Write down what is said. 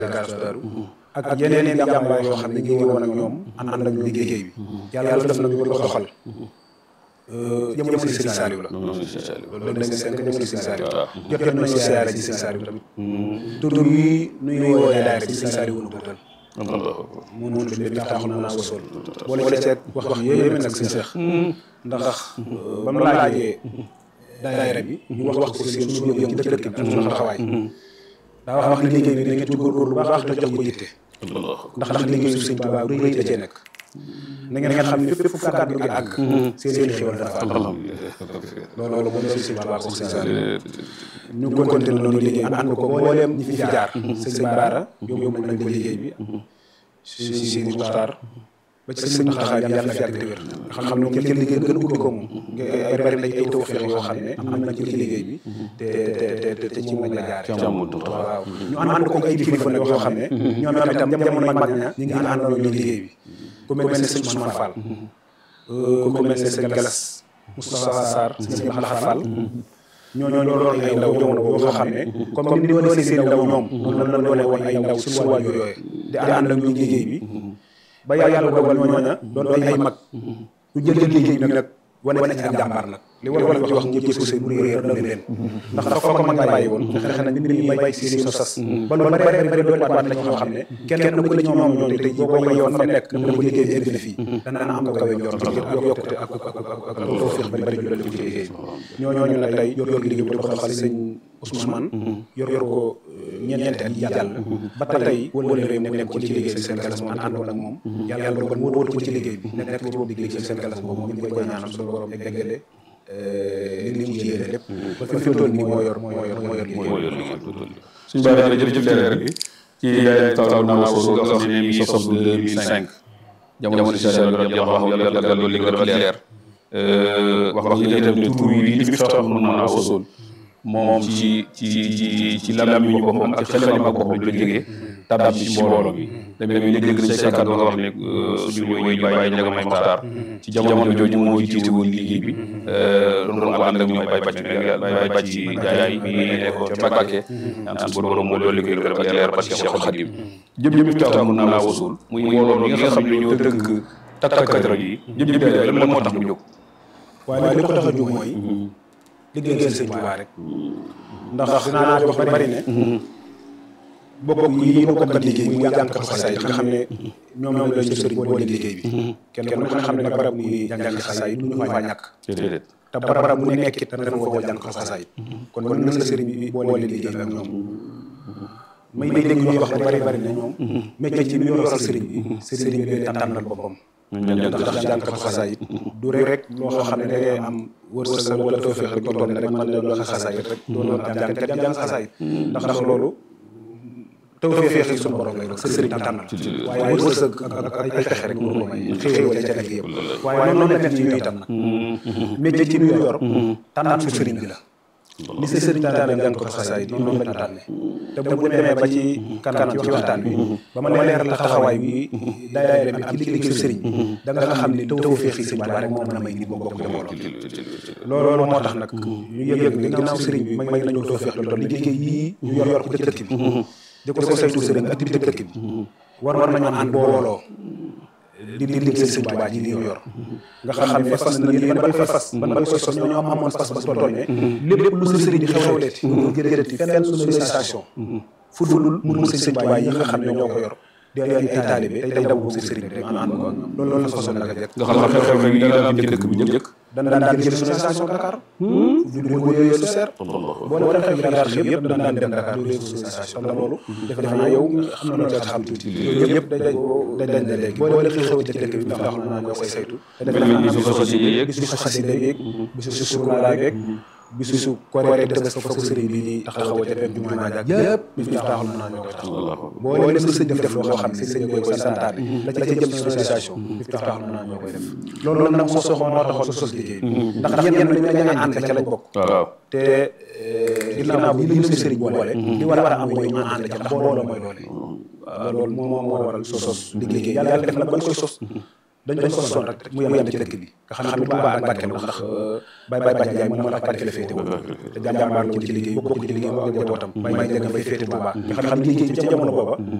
Gaasu Daaru ak yeneen i jàmbaar yoo xam ne ñu ngi woon ak ñoom ànd ak liggéey bi yàlla def na ñu ko doxal jamono si Sëriñ Saliou la loolu dañ seen jamono si Sëriñ Saliou jot jot nañu siyaare ci Sëriñ Saliou tamit tur yi nuy wooyee daayira ci Sëriñ Saliou nu bëtal mu mun bi bi taxul mën a wasool boole ci seet wax wax yéeme nag si Seex ndax ba mu laajee daayira bi ñu wax wax ko seen suñu yëngu ci dëkk bi ak suñu taxawaay daa wax wax ne liggéey bi da ngeen ci góorgóorlu bu baax te jox ko yitte ndax ndax liggéey su Sëriñ Tuubaa bu rëy da cee nekk na ngeen xam ne fépp fu kàddu gi àgg seen seen xéwal dafa am loolu moom la Sëriñ Tuubaa ko Sëriñ Saliou ñu continué noonu liggéey ànd ko mbooleem ñi fi jaar sëñ Baara yóbbu nañ ko liggéey bi si si Muxtaar ba ci sëñ Muxtaar yàlla na fi yàgg te wér nga xam ne moom kenn liggéey gën a ubbi ko moom ay bari nañ ay tawfeex yoo xam ne am nañ ci liggéey bi te te te te ci moom la jaar waaw ñu ànd ko ay kilifa nag yoo xam ne ñoom itam jamono mag ña ñu ngi àndandoo ñu liggéey bi ku mel ne sëñ Ousmane Fall ku mel ne sëñ Galas Moustapha Sarr sëñ Maxal Fall ñooñu loolu ay ndaw jamono yoo xam ne comme ni ñu doon seen ndaw ñoom noonu la doone woon ay ndaw suñu wàll yooyu di ànd ak ñu liggéey bi ba yàlla dogal ñooña doon ay mag ñu jël liggéey bi nag wane wane ci jàmbaar nag li war a wax ñëpp ci seen bu réer na leen ndax dafa ko mag bàyyi woon fexe na nit ñi bay seen so sas ba lu bari bari bari doon waat na ñoo xam ne kenn ku ne ñoom ñoo tey boo ko yoon fa nekk dama ko liggéey bi indi na fii dana am ko kawe njort yokkute ak ak ak tawfeex bari bari ñu ci liggéey ñooñu nag tey yor yor liggéey bu doxal sëñ Ousmane yor yor ko ñeenti at yàlla ba tey wala réew nekk ko ci liggéey bi seen galas moom àndoon ak moom yàlla dogal mu wóotu ko ci liggéey bi nekk ci boobu liggéey ci seen galas boobu moom ñu koy ñaanal suñu borom eggale li mu yéene lépp ba fi mu toll nii moo yor moo yor moo yor liggéey suñu baax na jërëjëf leeral bi ci taw naa soo nga xam ne mi ngi sos 2005 jamono si sa wax wax yàlla loolu li nga doon leer wax wax yi itam ne tur wi li fi tax mën naa wasool moom ci ci ci ci làmmiñu boppam ak xelima boppam la jógee tabab bi ci mbooloo mi damay damay dégg nañ say kàddu nga wax ne suñu woy ñu bàyyi njaga may maxtaar ci jamono jooju moo jiite woon liggéey bi doon doon ko ànd ak ñoom bay bàcc bay bàcc jaay mi nekkoon ca Mbàkke ñaan suñu borom moo dolli koy gërëm ak leer parce que Cheikhul Khadim jëm jëm tax mën naa wasul muy mbooloo mi nga xam ne ñoo dënk takkakat yi jëm jëm lan moo tax mu jóg waaye li ko tax a jóg mooy liggéeyal sëñ Tuubaa rek ndax dinaa wax bari ne bokk yi ñu bokkat liggéey muy jàngkat xasaay nga xam ne ñoom ñoom la ñu sëriñ boole liggéey bi kenn ku ne xam ne nag barab muy jàng xasaay du ñu faa ñàkk te barab bu nekkit dana dem foo jàng xasaay kon kon nan la sëriñ bi boole liggéey bi ak ñoom may may dégg ñuy wax bari bari ne ñoom métier ci bi ñu yoral sëriñ bi sëriñ bi leen tànnal boppam ndax jàngkat xasaay du rek loo xam ne da ngay am wërsëg wala tawfeex rek toll rek man la doon xasaay rek doon jàngkat jàng xasaay ndax ndax loolu taw fee feexi suñu borom lay doon sa sëriñ tànnal waaye wërsëg ak ak ay pexe rek moo ko may xéewal ca nekk yëpp waaye noonu la mel ci ñu itam nag métier ci ñu yor tànnaat su sëriñ bi la ni sa sëriñ tànnee jàng ko xasaay noonu la tànnee te bu demee ba ci kanam ci waxtaan bi ba ma leeral la taxawaay bi daayira bi am ci liggéey sëriñ da nga xam ne taw feexi sëriñ bi rek moo mën a may nit boo bokk jamono loolu moo tax nag ñu yëg ne ginnaaw sëriñ bi may nañu taw feex lu toll liggéey yii ñu yor yor ko ci dëkk bi di ko saytu sëriñ activité dëkk bi war war nañoo ànd booloo di di liggéey sëriñ Tuubaa ji li yor nga xam ne fas na yéen ban koy fas ban koy sos ñoo ñoo amoon fas fas ba tooñee lépp lu sëriñ bi xewleeti ñu jëleeti feneen sonorisation fu dul mu sëriñ Tuubaa yi nga xam ne ñoo ko yor di ay taalibe tey daw si sëriñ bi rek man ànd ko loolu loolu la façon naka jekk nga xam ne xew-xew yi daan am ci dëkk bi njëkk dana daan jël sonorisation Dakar du du yooyu lu seer boo ne xew yi Dakar xew yëpp dana daan dem Dakar du yooyu sonorisation te loolu defe naa yow xam na noo xam tuuti yooyu yëpp day day dañ la léegi boo ne xew ci dëkk bi ndax xam naa ñoo koy saytu te defe naa bisu xasida yeeg bisu xasida yeeg bisu surna yeeg bisu korite des fa ko sëriñ bi di taxawoo ca dem jumaa jaag yëpp bi fi taxawal naa ñoo koy taxawal boo leen sëñ bi def loo xam ne sëñ bi koy santaane la ca jëm sonorisation bi fi taxawal naa ñoo koy def loolu nag moo soxla moo taxoon sos liggéey ndax ñenn ñi dañu ña ànd ca lañ bokk te ginnaaw bi li ñu sëriñ boole li war a am mooy ñu ànd ca ndax booloo mooy doole loolu moo moo waral sos liggéey yàlla def na bañ koy sos dañ doon sosoon rek mu yem ci dëkk bi nga xam ne Touba ak barkeelu ndax Baye Baye Badiane moom moo tax barke la féete woon te jàmbaar ci liggéey bokk ci liggéey bokk njabootam may may dégg fay féete Touba nga xam ne liggéey ci jamono booba